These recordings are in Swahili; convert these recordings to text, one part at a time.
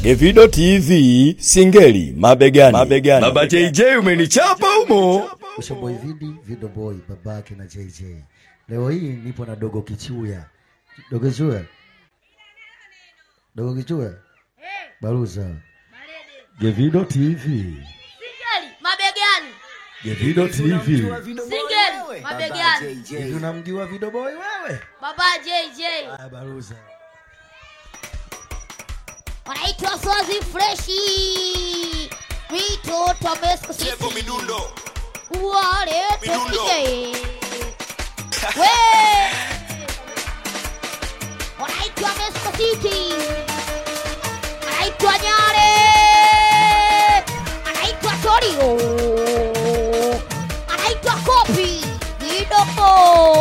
Evido TV Singeli mabegani. mabegani. Baba JJ umenichapa humo. Ushoboy Vidi, Vido Boy, babake na JJ. Leo hii nipo na Dogo Kichuya. Dogo Kichuya. Dogo Kichuya. Baruza. Gevido TV. Singeli mabegani. Gevido TV. Singeli mabegani. Hivi unamjua Vido Boy wewe? Baba JJ Haya Baruza. wanaitwa Swazi Freshi. Mitoto Mesko Sevo City. Midundo. Wale Midundo. tupige. We. Wanaitwa Mesko City. Anaitwa Nyare. Anaitwa Torio. Anaitwa Kopi. Kidogo.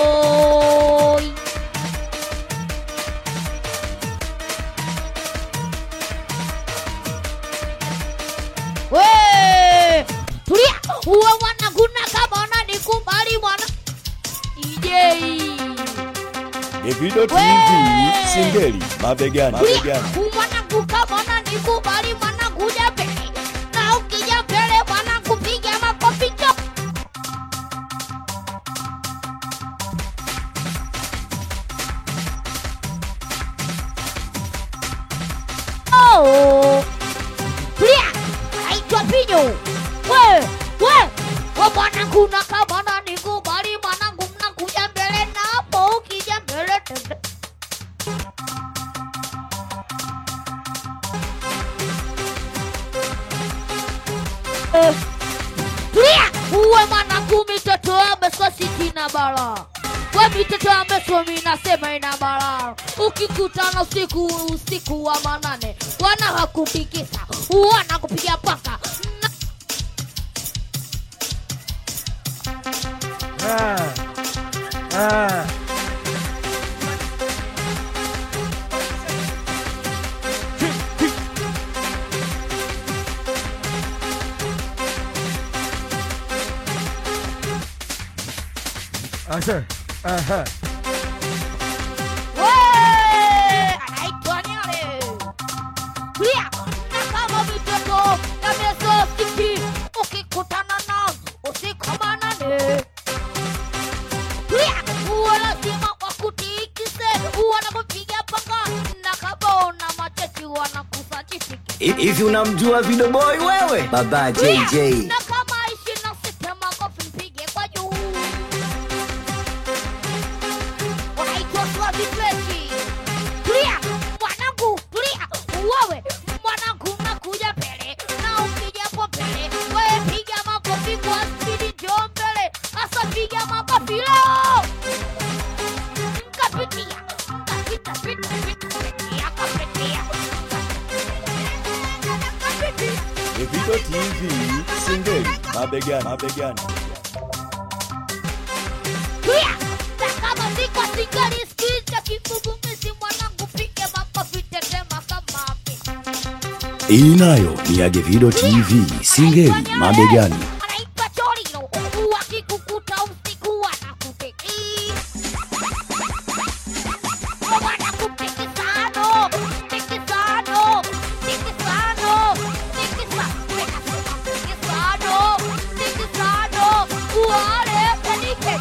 We. Tulia. Uwe mwana kuna kama unanikubali mwana. DJ. Evido TV We. Singeli mabegani. mabegani. mwanangu kama unanikubali mwanangu ja mbele na ukija mbele mwanangu piga makofi cho Oh, tulia, naitwa Pinyo. We, we, we mwanangu na kama unanikubali mwanangu mnakuja mbele na hapo ukija mbele tende tulia uwe mwanangu mitoto ameswa sitina bala we mitoto ameswa minasema ina bala ukikutana usiku usiku wa manane wana hakupikisa wana kupiga paka Na- Ah. Ah. Asa. Aha. we anaitwa nyale tulia na kama mitoto ameswa siki ukikutana na usiku wa manane tulia uwe lazima wakutikise wanakupiga paka na kabona machechi wanakusajifiki Hivi unamjua Vido Boy wewe? Baba JJ. na kama ishi na sita makofi mpige kwa juu wanaitwa Swazi Freshi tulia mwanangu tulia wewe mwanangu nakuja mbele na ukijapo mbele wewe piga makofi kwa spidi jo mbele hasa piga makofi leo kapitia kapita pita pita pitia kapitia kapitia Evido TV Singeli mabegani. mabegani. Tulia! Na kama siko singeli sikiza kigugumizi mwanangu pige makofi tetema kama ake. Hii nayo ni ya Gevido TV Singeli Anaitwa mabegani. Nyale, Anaitwa Chorino. Wakikukuta usiku wanakuteki. Wanakutikisano, tikisano, tikisano, tikisa- Ninasema tikisano, tikisano. Wale penike.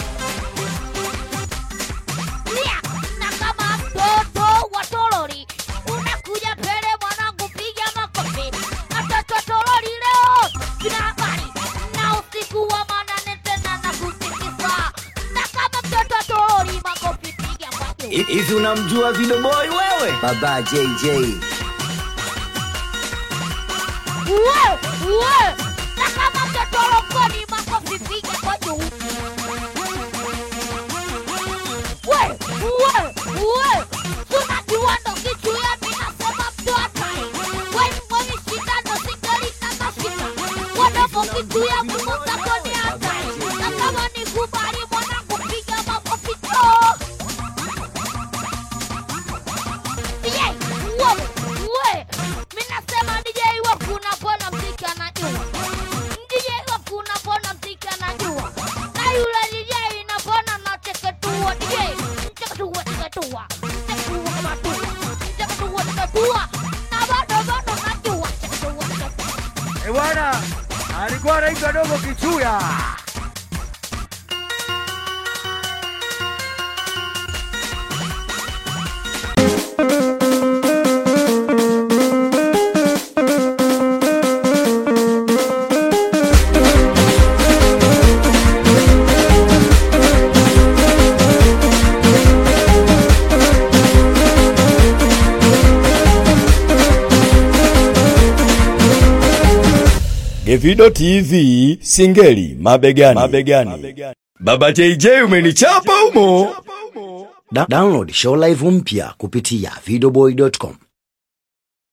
Lia, na kama mtoto wa toroli unakuja mbele mwanangu, piga makofi. Watoto toroli leo sina habari na usiku wa manane tena na kutikisa, na kama mtoto toroli makofi piga kwa juu. Hivi unamjua Vido Boy wewe? Baba JJ. Uwe, uwe, na kama mtoto lokoni makofi piga kwa juu. We, uwe, uwe, tunajua ndo kitu ya mimi nasema mtu hatari. We, mwenye shida ndo singali na mashida. Wanapo kitu ya Mungu zako ni hatari. Na kama nikubali mwanangu piga makofi tu. DJ, wewe, wewe, mimi nasema DJ wangu unapona mziki anajua. DJ wangu unapona mziki anajua. Na yule DJ inapona na cheketua DJ, cheketua cheketua. bwana, alikuwa anaitwa Dogo Kichuya. Gevido TV Singeli mabegani. mabegani. Baba JJ umenichapa umo. Da download show live mpya kupitia videoboy.com.